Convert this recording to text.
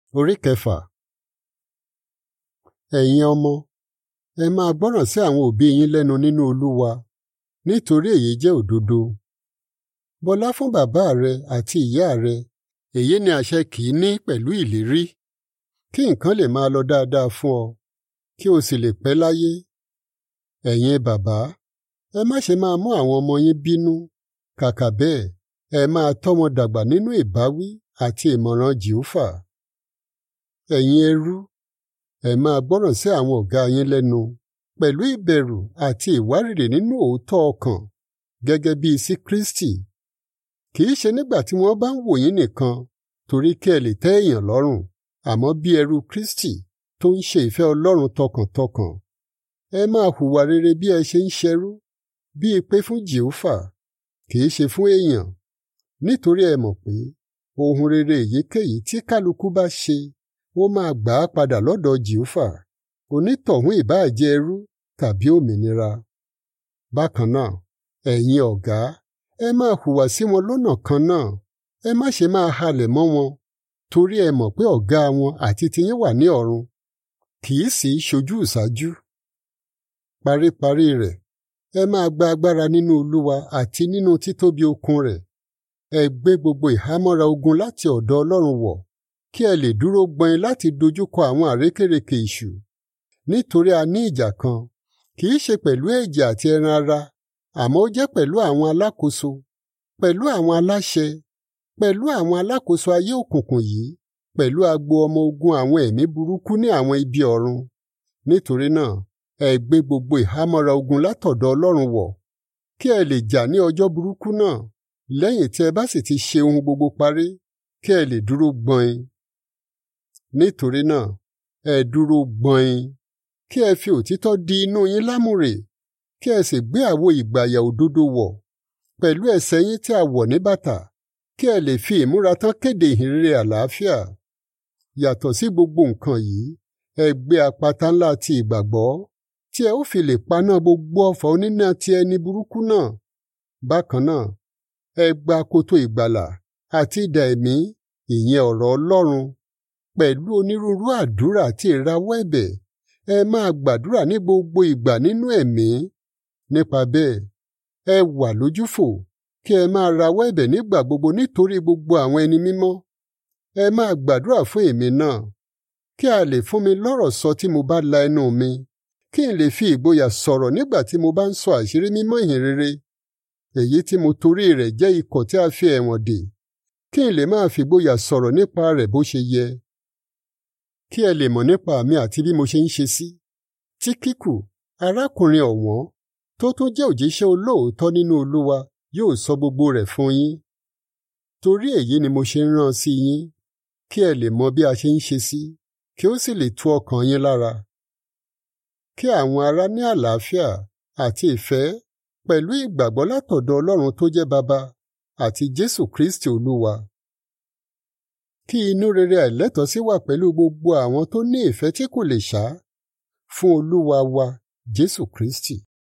Orí kẹfà. Ẹ̀yin ọmọ, ẹ máa gbọ́ràn sí àwọn òbí yín lẹ́nu nínú Olúwa, nítorí èyí jẹ́ òdodo. Bọlá fún bàbá rẹ àti ìyá rẹ, èyí ni àṣẹ kìíní pẹ̀lú ìlérí, kí nǹkan lè máa lọ dáadáa fún ọ, kí o sì lè pẹ́ láyé. Ẹ̀yin bàbá, ẹ má ṣe máa mú àwọn ọmọ yín bínú, kàkà bẹ́ẹ̀ ẹ máa tọ́ wọn dàgbà nínú ìbáwí àti ìmọ̀ràn Jèhófà. Ẹ̀yin ẹrú, ẹ máa gbọ́ràn sí àwọn ọ̀gá yín lẹ́nu pẹ̀lú ìbẹ̀rù àti ìwárìrì nínú òótọ́ ọkàn gẹ́gẹ́ bíi sí Kristi. Kì í ṣe nígbà tí wọ́n bá ń wò yín nìkan torí kí ẹ lè tẹ́ èèyàn lọ́rùn, àmọ́ bí ẹrú Kristi tó ń ṣe ìfẹ́ Ọlọ́run tọkàntọkàn. Ẹ máa hùwà rere bí ẹ ṣe ń ṣẹrú, bíi pé fún Jèhófà, kì í ṣe fún èèyàn, nítorí ẹ mọ̀ pé ohun rere èyíkéyìí tí kálukú bá ṣe ó máa gbà á padà lọ́dọ̀ Jèhófà onítọ̀hún ìbáà jẹ́ ẹrú tàbí òmìnira. Bákan náà, ẹ̀yin ọ̀gá, ẹ máa hùwà sí wọn lọ́nà kan náà, ẹ má ṣe máa halẹ̀ mọ́ wọn, torí ẹ mọ̀ pé ọ̀gá wọn àti tiyín wà ní ọ̀run, kì í sì í ṣojú ìṣáájú. Paríparí rẹ̀, ẹ máa gba agbára nínú Olúwa àti nínú títóbi okun rẹ̀. Ẹ gbé gbogbo ìhámọ́ra ogun láti ọ̀dọ̀ Ọlọ́run wọ̀, kí ẹ lè dúró gbọ̀n láti dojúkọ àwọn àrékérekè ìṣù. Nítorí a ní ìjà kan, kì í ṣe pẹ̀lú ẹ̀jẹ̀ àti ẹran ara, àmọ́ ó jẹ́ pẹ̀lú àwọn alákòóso, pẹ̀lú àwọn aláṣẹ, pẹ̀lú àwọn alákòóso ayé òkùnkùn yìí, pẹ̀lú agbo ọmọ ogun àwọn ẹ̀mí burúkú ní àwọn ibi ọ̀run. Nítorí náà, ẹ gbé gbogbo ìhámọ́ra ogun látọ̀dọ̀ Ọlọ́run wọ̀, kí ẹ lè jà ní ọjọ́ burúkú náà, lẹ́yìn tí ẹ bá sì ti ṣe ohun gbogbo parí, kí ẹ lè dúró gbọ̀n. Nítorí náà, ẹ dúró gbọ̀n, kí ẹ fi òtítọ́ di inú yín lámùrè, kí ẹ sì gbé àwo ìgbàyà òdodo wọ̀, pẹ̀lú ẹsẹ̀ yín tí a wọ̀ ní bàtà, kí ẹ lè fi ìmúra tán kéde ìhìnrere àlàáfíà. Yàtọ̀ sí gbogbo nǹkan yìí, ẹ gbé àpáta ńlá ti ìgbàgbọ́, tí ẹ ó fi lè paná gbogbo ọfà oníná ti ẹni burúkú náà. Bákan náà, ẹ gba akoto ìgbàlà àti idà ẹ̀mí, ìyẹn ọ̀rọ̀ Ọlọ́run, pẹ̀lú onírúurú àdúrà àti ìrawọ́ ẹ̀bẹ̀, ẹ máa gbàdúrà ní gbogbo ìgbà nínú ẹ̀mí. Nípa bẹ́ẹ̀, ẹ wà lójúfò, kí ẹ máa rawọ́ ẹ̀bẹ̀ nígbà gbogbo nítorí gbogbo àwọn ẹni mímọ́. Ẹ máa gbàdúrà fún èmi náà, kí a lè fún mi lọ́rọ̀ sọ tí mo bá la ẹnu mi, kí n lè fi ìgboyà sọ̀rọ̀ nígbà tí mo bá ń sọ àṣírí mímọ́ ìhìnrere, èyí tí mo torí rẹ̀ jẹ́ ikọ̀ tí a fi ẹ̀wọ̀n dè, kí n lè máa fìgboyà sọ̀rọ̀ nípa rẹ̀ bó ṣe yẹ. Kí ẹ lè mọ̀ nípa mi àti bí mo ṣe ń ṣe sí. Tíkíkù, arákùnrin ọ̀wọ́n, tó tún jẹ́ òjíṣẹ́ olóòótọ́ nínú Olúwa, yóò sọ gbogbo rẹ̀ fún yín. Torí èyí ni mo ṣe ń rán sí yín, kí ẹ lè mọ bí a ṣe ń ṣe sí, kí ó sì lè tu ọkàn yín lára. Kí àwọn ará ní àlàáfíà àti ìfẹ́ pẹ̀lú ìgbàgbọ́ látọ̀dọ̀ Ọlọ́run tó jẹ́ Baba àti Jésù Kristi Olúwa. Kí inú rere àìlẹ́tọ̀ọ́sí wà pẹ̀lú gbogbo àwọn tó ní ìfẹ́ tí kò lè ṣá fún Olúwa wa Jésù Kristi.